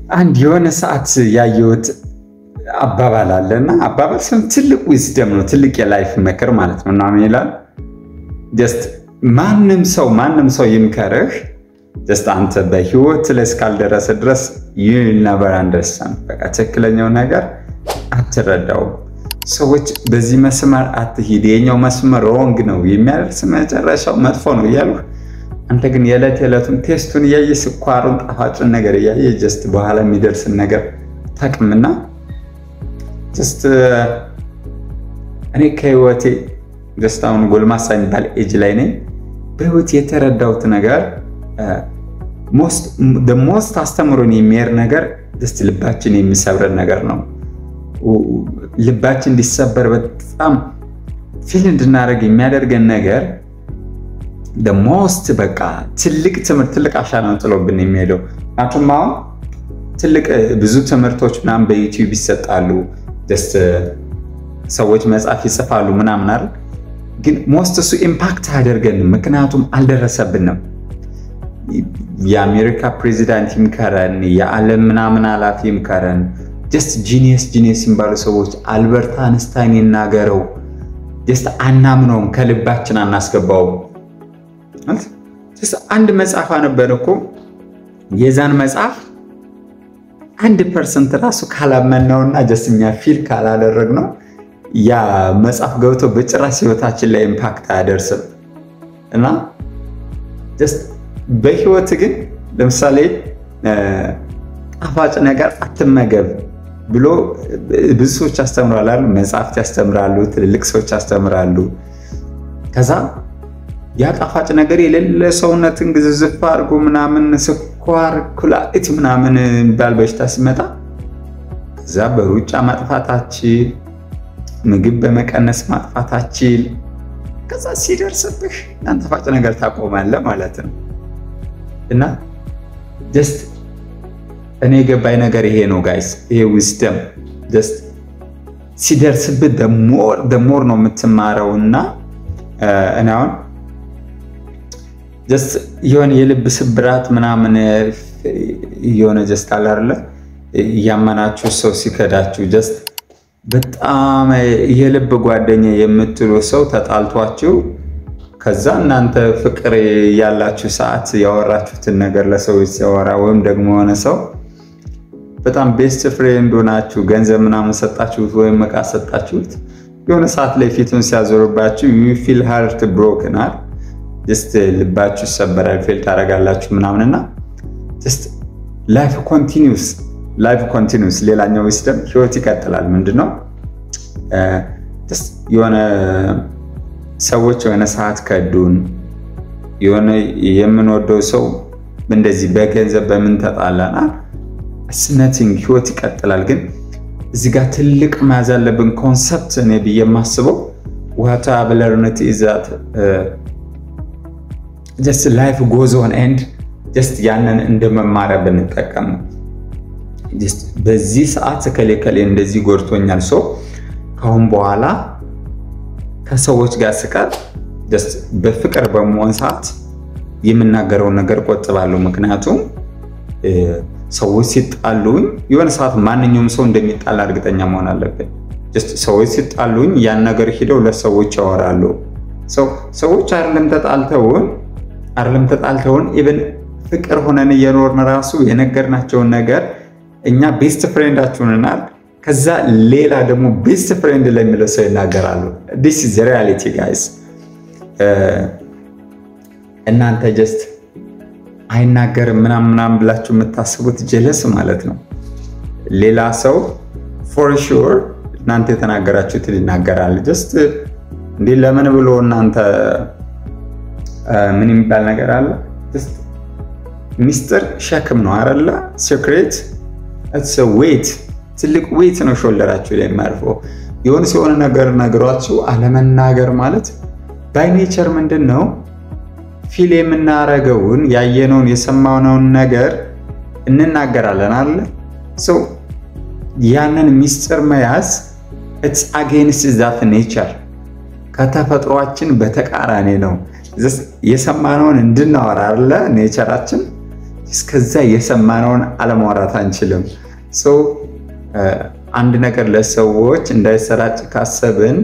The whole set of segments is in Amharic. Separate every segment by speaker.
Speaker 1: አንድ የሆነ ሰዓት ያየሁት አባባል አለ እና አባባል ስም ትልቅ ዊዝደም ነው፣ ትልቅ የላይፍ ምክር ማለት ነው። እና ምን ይላል? ጀስት ማንም ሰው ማንም ሰው ይምከርህ፣ ጀስት አንተ በህይወት ላይ እስካልደረሰ ድረስ ይህ ነበር አንደርስታንድ፣ በቃ ትክክለኛው ነገር አትረዳውም። ሰዎች በዚህ መስመር አትሂድ፣ የኛው መስመር ሮንግ ነው፣ የሚያደርስ መጨረሻው መጥፎ ነው እያሉ አንተ ግን የዕለት የዕለቱን ቴስቱን እያየ ስኳሩን ጣፋጩን ነገር እያየ ጀስት በኋላ የሚደርስን ነገር ታቅምና ጀስት እኔ ከህይወቴ ጀስት አሁን ጎልማሳ የሚባል ኤጅ ላይ ነኝ። በህይወት የተረዳሁት ነገር ሞስት አስተምሮን የሚሄድ ነገር ጀስት ልባችን የሚሰብረን ነገር ነው። ልባችን እንዲሰበር በጣም ፊል እንድናደርግ የሚያደርገን ነገር ሞስት በቃ ትልቅ ትምህርት ትልቅ አሻራ ነው ጥሎብን የሚሄደው። ምክንያቱም አሁን ትልቅ ብዙ ትምህርቶች ምናምን በዩቲዩብ ይሰጣሉ፣ ጀስት ሰዎች መጽሐፍ ይጽፋሉ ምናምን አይደል? ግን ሞስት እሱ ኢምፓክት አያደርገንም፣ ምክንያቱም አልደረሰብንም። የአሜሪካ ፕሬዚዳንት ይምከረን፣ የዓለም ምናምን ኃላፊ ይምከረን፣ ጀስት ጂኒየስ ጂኒየስ የሚባሉ ሰዎች አልበርት አንስታይን ይናገረው፣ ጀስት አናምነውም፣ ከልባችን አናስገባውም። አንድ መጽሐፍ አነበረ እኮ የዛን መጽሐፍ አንድ ፐርሰንት ራሱ ካላመናውና ጀስት እኛ ፊል ካላደረግ ነው ያ መጽሐፍ ገብቶ በጭራሽ ህይወታችን ላይ ኢምፓክት አያደርስም። እና ጀስት በህይወት ግን ለምሳሌ ጣፋጭ ነገር አትመገብ ብሎ ብዙ ሰዎች ያስተምራሉ፣ መጽሐፍት ያስተምራሉ፣ ትልልቅ ሰዎች ያስተምራሉ። ከዛ ያ ጣፋጭ ነገር የሌለ ሰውነትን ግዝዝፍ አድርጎ ምናምን ስኳር፣ ኩላሊት ምናምን የሚባል በሽታ ሲመጣ እዛ በሩጫ ማጥፋታችል፣ ምግብ በመቀነስ ማጥፋታችል፣ ከዛ ሲደርስብህ ያን ጣፋጭ ነገር ታቆማለህ ማለት ነው። እና ጀስት እኔ የገባኝ ነገር ይሄ ነው ጋይስ፣ ይሄ ዊዝደም ጀስት ሲደርስብህ ደሞር ደሞር ነው የምትማረው እና እኔ አሁን ጀስት የሆነ የልብ ስብራት ምናምን የሆነ ጀስት አለ አይደለ እያመናችሁ ሰው ሲከዳችሁ ጀስት በጣም የልብ ጓደኛ የምትሉ ሰው ተጣልቷችሁ ከዛ እናንተ ፍቅር ያላችሁ ሰዓት ያወራችሁትን ነገር ለሰዎች ሲያወራ ወይም ደግሞ የሆነ ሰው በጣም ቤስት ፍሬንድ ሆናችሁ ገንዘብ ምናምን ሰጣችሁት ወይም እቃ ሰጣችሁት የሆነ ሰዓት ላይ ፊቱን ሲያዞርባችሁ ዩ ፊል ሃርት ብሮክናል ጀስት ልባችሁ ይሰበራል፣ ፌል ታደርጋላችሁ ምናምንና ጀስት ላይፍ ኮንቲኒውስ ላይፍ ኮንቲኒውስ። ሌላኛው ዊስደም ህይወት ይቀጥላል። ምንድነው የሆነ ሰዎች የሆነ ሰዓት ከዱን፣ የሆነ የምንወደው ሰው እንደዚህ በገንዘብ በምን ተጣላናል፣ ስነቲንግ ህይወት ይቀጥላል። ግን እዚህ ጋር ትልቅ መያዝ ያለብን ኮንሰፕት እኔ ብዬ የማስበው ዋታ ብለርነት ይዛት ጀስት ላይፍ ጎዝ ኦን ኤንድ ጀስት ያንን እንደ መማሪያ ብንጠቀም በዚህ ሰዓት ከሌ ከሌ እንደዚህ ጎድቶኛል፣ ሰው ካሁን በኋላ ከሰዎች ጋር ስቀር ጀስት በፍቅር በመሆን ሰዓት የምናገረውን ነገር ቆጥባለሁ። ምክንያቱም ሰዎች ሲጣሉኝ የሆነ ሰዓት ማንኛውም ሰው እንደሚጣላ እርግጠኛ መሆን አለብን። ሰዎች ሲጣሉኝ ያን ነገር ሂደው ለሰዎች ያወራሉ። ሰዎች አይደለም ተጣልተውን አይደለም ተጣልተውን ኢቨን ፍቅር ሆነን እየኖርን ራሱ የነገርናቸውን ነገር እኛ ቤስት ፍሬንዳችሁንናል። ከዛ ሌላ ደግሞ ቤስት ፍሬንድ ለሚለው ሰው ይናገራሉ። ዲስ ኢዝ ሪያሊቲ ጋይስ። እናንተ ጀስት አይናገርም ምናምን ምናምን ብላችሁ የምታስቡት ጀለስ ማለት ነው። ሌላ ሰው ፎር ሹር እናንተ የተናገራችሁትን ይናገራል። ጀስት እንዲህ ለምን ብሎ እናንተ ምን የሚባል ነገር አለ? ሚስጥር ሸክም ነው አይደለ? ሴክሬት ዌት ትልቅ ዌት ነው ሾልደራችሁ ላይ የሚያርፈው። የሆነ ሲሆነ ነገር ነግሯችሁ አለመናገር ማለት ባይ ኔቸር ምንድን ነው ፊል የምናረገውን ያየነውን የሰማነውን ነገር እንናገራለን አለ ሰው ያንን ሚስጥር መያዝ ኢትስ አጌንስት ዛት ኔቸር ከተፈጥሯችን በተቃራኒ ነው። የሰማነውን እንድናወራ አለ ኔቸራችን። እስከዛ የሰማነውን አለማውራት አንችልም። አንድ ነገር ለሰዎች እንዳይሰራጭ ካሰብን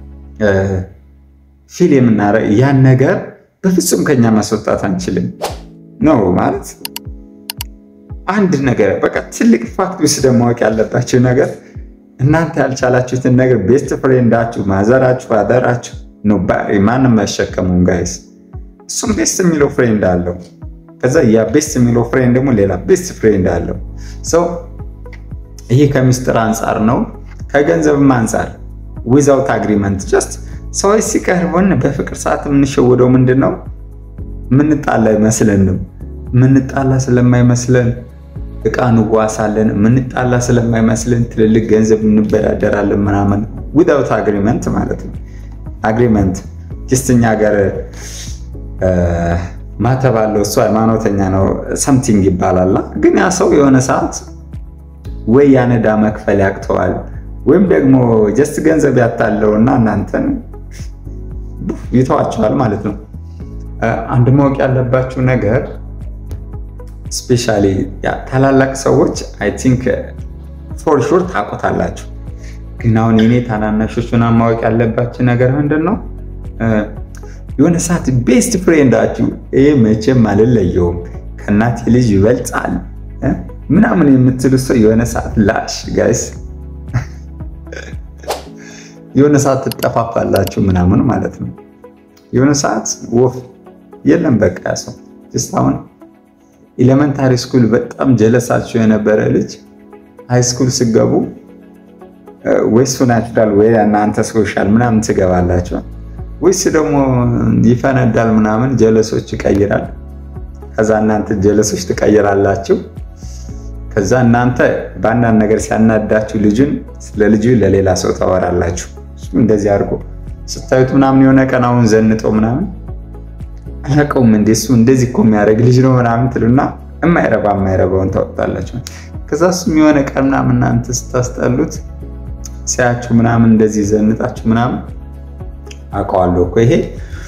Speaker 1: ፊል የምናረ ያን ነገር በፍጹም ከኛ ማስወጣት አንችልም ነው ማለት አንድ ነገር በቃ ትልቅ ፋክት ውስጥ ማወቅ ያለባችሁ ነገር እናንተ ያልቻላችሁትን ነገር ቤስት ፍሬንዳችሁ፣ ማዘራችሁ፣ አደራችሁ ነው ማንም አይሸከሙም ጋይስ። እሱም ቤስት የሚለው ፍሬንድ አለው። ከዛ ያ ቤስት የሚለው ፍሬንድ ደግሞ ሌላ ቤስት ፍሬንድ አለው። ሰው ይሄ ከምስጢር አንጻር ነው፣ ከገንዘብም አንጻር ዊዛውት አግሪመንት ጀስት ሰዎች ሲቀርቡን በፍቅር ሰዓት የምንሸወደው ምንድን ነው? ምንጣላ አይመስለንም። ምንጣላ ስለማይመስለን እቃ እንዋሳለን። ምንጣላ ስለማይመስለን ትልልቅ ገንዘብ እንበዳደራለን ምናምን ዊዛውት አግሪመንት ማለት ነው። አግሪመንት ጀስት እኛ ሀገር ማተብ አለው እሱ ሃይማኖተኛ ነው ሰምቲንግ ይባላል። ግን ያ ሰው የሆነ ሰዓት ወይ ያነዳ መክፈል ያቅተዋል ወይም ደግሞ ጀስት ገንዘብ ያታለውና እናንተን ይተዋቸዋል ማለት ነው። አንድ ማወቅ ያለባችሁ ነገር ስፔሻሊ ታላላቅ ሰዎች አይ ቲንክ ፎር ሹር ታውቁታላችሁ። ግን አሁን የኔ ታናናሾች ምናምን ማወቅ ያለባችሁ ነገር ምንድን ነው? የሆነ ሰዓት ቤስት ፍሬንዳችሁ ይህ መቼም አልለየውም ከእናቴ ልጅ ይበልጣል ምናምን የምትሉ ሰው የሆነ ሰዓት ላሽ ጋይስ የሆነ ሰዓት ትጠፋፋላችሁ ምናምን ማለት ነው። የሆነ ሰዓት ወፍ የለም በቃ ያ ሰው ስ አሁን ኤሌመንታሪ ስኩል በጣም ጀለሳችሁ የነበረ ልጅ ሃይ ስኩል ስገቡ ወይስ ናቹራል ወይ እናንተ ሶሻል ምናምን ትገባላችሁ፣ ወይስ ደግሞ ይፈነዳል ምናምን ጀለሶች ይቀይራል። ከዛ እናንተ ጀለሶች ትቀይራላችሁ። ከዛ እናንተ በአንዳንድ ነገር ሲያናዳችሁ ልጁን ስለ ልጁ ለሌላ ሰው ታወራላችሁ። እንደዚህ አድርጎ ስታዩት ምናምን የሆነ ቀን አሁን ዘንጦ ምናምን አላውቀውም እንደ እሱ እንደዚህ እኮ የሚያደርግ ልጅ ነው ምናምን ትሉና የማይረባ የማይረባውን ታወጣላችሁ። ከዛ እሱም የሆነ ቀን ምናምን እናንተ ስታስጠሉት ሲያችሁ ምናምን እንደዚህ ዘንጣችሁ ምናምን አውቀዋለሁ እኮ ይሄ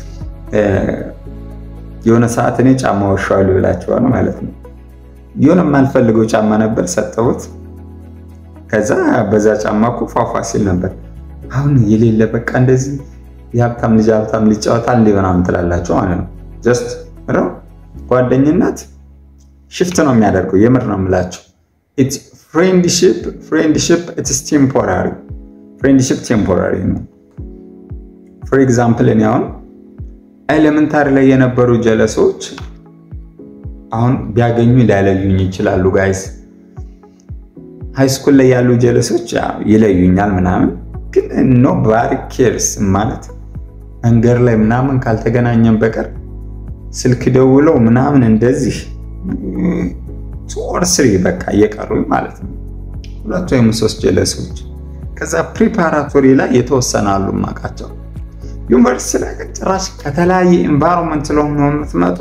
Speaker 1: የሆነ ሰዓት እኔ ጫማ ወሻዋለሁ ይላችኋል ማለት ነው። የሆነ የማልፈልገው ጫማ ነበር ሰጠሁት። ከዛ በዛ ጫማ እኮ ፏፏ ሲል ነበር። አሁን የሌለ በቃ እንደዚህ የሀብታም ልጅ ሀብታም ልጅ ጨዋታ እንዲህ ምናምን ትላላችሁ ማለት ነው። ጀስት ጓደኝነት ሽፍት ነው የሚያደርገው። የምር ነው የምላቸው። ፍሬንድሽፕ ፍሬንድሽፕ ኢትስ ቴምፖራሪ ፍሬንድሽፕ ቴምፖራሪ ነው። ፎር ኤግዛምፕል እኔ አሁን ኤሌመንታሪ ላይ የነበሩ ጀለሶች አሁን ቢያገኙ ሊያለዩኝ ይችላሉ ጋይስ። ሃይስኩል ላይ ያሉ ጀለሶች ይለዩኛል ምናምን፣ ግን ኖ ባሪ ኬርስ ማለት መንገድ ላይ ምናምን ካልተገናኘን በቀር ስልክ ደውለው ምናምን እንደዚህ ኦር ስሪ በቃ እየቀሩኝ ማለት ነው። ሁለት ወይም ሶስት ጀለሶች ከዛ ፕሪፓራቶሪ ላይ የተወሰነ አሉ ማቃቸው። ዩኒቨርሲቲ ላይ ግን ጭራሽ ከተለያየ ኤንቫይሮንመንት ስለሆነ ነው የምትመጡ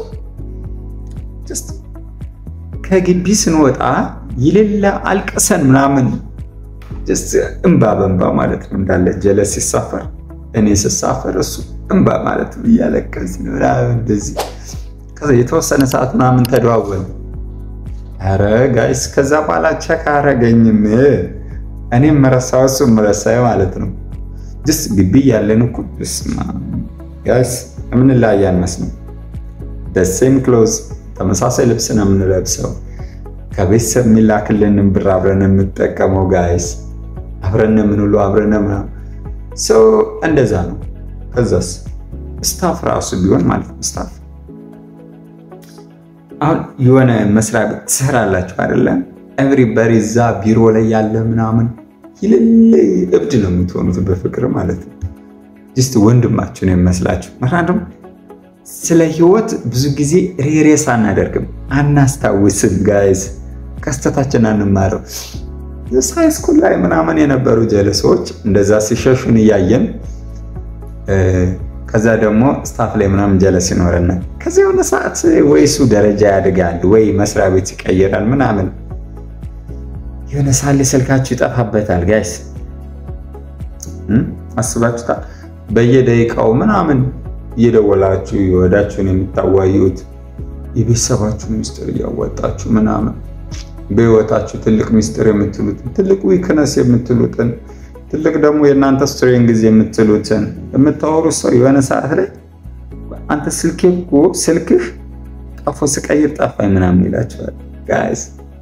Speaker 1: ከግቢ ስንወጣ የሌለ አልቅሰን ምናምን እንባ በእንባ ማለት ነው እንዳለ ጀለስ ሲሳፈር እኔ ስሳፈር እሱ እንባ ማለት ነው እያለቀስን ምናምን እንደዚህ ከዛ የተወሰነ ሰዓት ምናምን ተደዋወል ኧረ ጋይስ ከዛ በኋላ ቸክ አረገኝም እኔም መረሳው እሱ መረሳይ ማለት ነው ስ ግቢ ያለን እኮ ጋይስ የምንለያይ አንመስልም ደሴም ክሎዝ ተመሳሳይ ልብስ ነው የምንለብሰው። ከቤተሰብ የሚላክልንን ብር አብረን የምንጠቀመው ጋይስ አብረን የምንውለው አብረን ምናምን ሰው እንደዛ ነው። ከዛስ ስታፍ ራሱ ቢሆን ማለት ነው ስታፍ አሁን የሆነ መስሪያ ቤት ትሰራላችሁ አይደለም? ኤቭሪበሪ እዛ ቢሮ ላይ ያለ ምናምን ይልል እብድ ነው የምትሆኑት በፍቅር ማለት ነው። ጅስት ወንድማችሁ ነው የሚመስላችሁ ምክንያቱም ስለ ህይወት ብዙ ጊዜ ሬሬስ አናደርግም፣ አናስታውስም። ጋይዝ ከስተታችን አንማረው። ሃይስኩል ላይ ምናምን የነበሩ ጀለሶች እንደዛ ሲሸሹን እያየን ከዛ ደግሞ ስታፍ ላይ ምናምን ጀለስ ይኖረናል። ከዚ የሆነ ሰዓት ወይ እሱ ደረጃ ያድጋል ወይ መስሪያ ቤት ይቀይራል ምናምን የሆነ ሳሌ ስልካችሁ ይጠፋበታል። ጋይስ አስባችሁታል? በየደቂቃው ምናምን እየደወላችሁ የወዳችሁን የምታዋዩት የቤተሰባችሁ ሚስጥር እያወጣችሁ ምናምን በህይወታችሁ ትልቅ ሚስጥር የምትሉትን ትልቅ ዊክነስ የምትሉትን ትልቅ ደግሞ የእናንተ ስትሬንግዝ የምትሉትን የምታወሩት ሰው የሆነ ሰዓት ላይ አንተ ስልኬ እኮ ስልክህ ጠፎ ስቀይር ጠፋኝ ምናምን ይላቸዋል። ጋይስ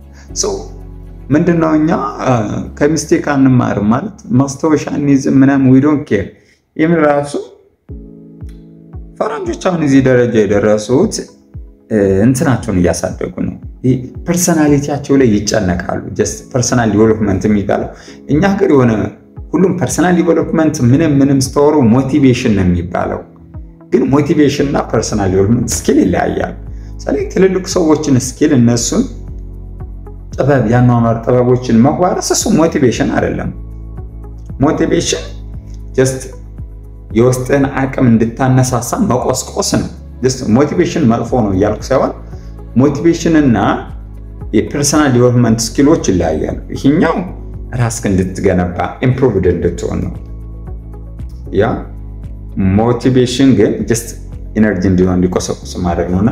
Speaker 1: ምንድነው እኛ ከሚስቴክ አንማርም ማለት ማስታወሻ እንይዝም ምናምን ዊ ዶንት ኬር። ይህም ራሱ ፈረንጆች አሁን እዚህ ደረጃ የደረሱት እንትናቸውን እያሳደጉ ነው። ፐርሰናሊቲያቸው ላይ ይጨነቃሉ። ጀስት ፐርሰናል ዲቨሎፕመንት የሚባለው እኛ ሀገር የሆነ ሁሉም ፐርሰናል ዲቨሎፕመንት ምንም ምንም ስተወሩ ሞቲቬሽን ነው የሚባለው። ግን ሞቲቬሽን እና ፐርሰናል ዲቨሎፕመንት ስኪል ይለያያል። ስለዚህ ትልልቅ ሰዎችን ስኪል እነሱን ጥበብ የአኗኗር ጥበቦችን መዋረስ እሱ ሞቲቬሽን አይደለም። ሞቲቬሽን ጀስት የውስጥን አቅም እንድታነሳሳ መቆስቆስ ነው። ሞቲቬሽን መጥፎ ነው እያልኩ ሳይሆን ሞቲቬሽን እና የፐርሰናል ዲቨሎፕመንት ስኪሎች ይለያያሉ። ይህኛው ራስክ እንድትገነባ ኢምፕሩቭድ እንድትሆን ነው። ያ ሞቲቬሽን ግን ጀስት ኢነርጂ እንዲሆን እንዲቆሰቁስ ማድረግ ነውና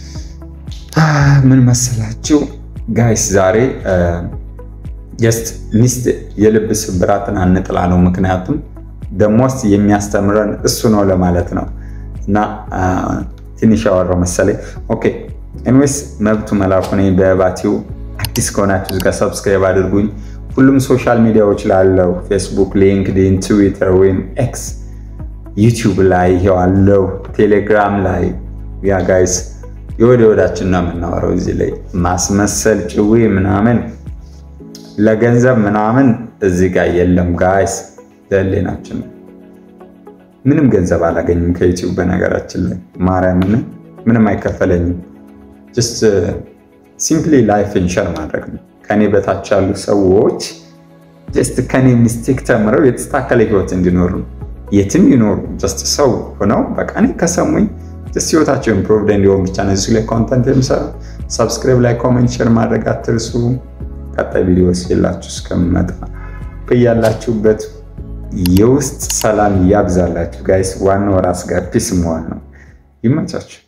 Speaker 1: ምን መሰላችሁ ጋይስ ዛሬ ጀስት ሚስት የልብ ስብራትን አንጥላ ነው። ምክንያቱም ደሞስት የሚያስተምረን እሱ ነው ለማለት ነው። እና ትንሽ ያወራው መሰለኝ። ኦኬ ኤንዌስ መብቱ መላኩ ነኝ። በባቲው አዲስ ከሆናችሁ እዚጋ ሰብስክራይብ አድርጉኝ። ሁሉም ሶሻል ሚዲያዎች ላለው ፌስቡክ፣ ሊንክድን፣ ትዊተር ወይም ኤክስ፣ ዩቲዩብ ላይ ይሄው አለው፣ ቴሌግራም ላይ ያ ጋይስ የወደ ወዳችን ነው የምናወራው። እዚህ ላይ ማስመሰል ጭዊ ምናምን ለገንዘብ ምናምን እዚህ ጋር የለም ጋይስ፣ ለሌናችን ነው። ምንም ገንዘብ አላገኝም ከዩቲዩብ በነገራችን ላይ ማርያምን ምንም አይከፈለኝም። ጀስት ሲምፕሊ ላይፍን ሸር ማድረግ ነው። ከኔ በታች ያሉ ሰዎች ጀስት ከኔ ሚስቴክ ተምረው የተስተካከለ ህይወት እንዲኖሩ የትም ይኖሩ ጀስት ሰው ሆነው በቃ እኔ ከሰሙኝ ጀስት ህይወታቸው ኢምፕሩቭድ እንዲሆን ብቻ ነው እዚህ ላይ ኮንተንት የምሰራ። ሰብስክራይብ ላይ ኮሜንት ሼር ማድረግ አትርሱ። ቀጣይ ቪዲዮ የላችሁ እስከምመጣ በያላችሁበት የውስጥ ሰላም ያብዛላችሁ ጋይስ። ዋናው ራስ ጋር ፒስ መሆን ነው። ይመቻችሁ።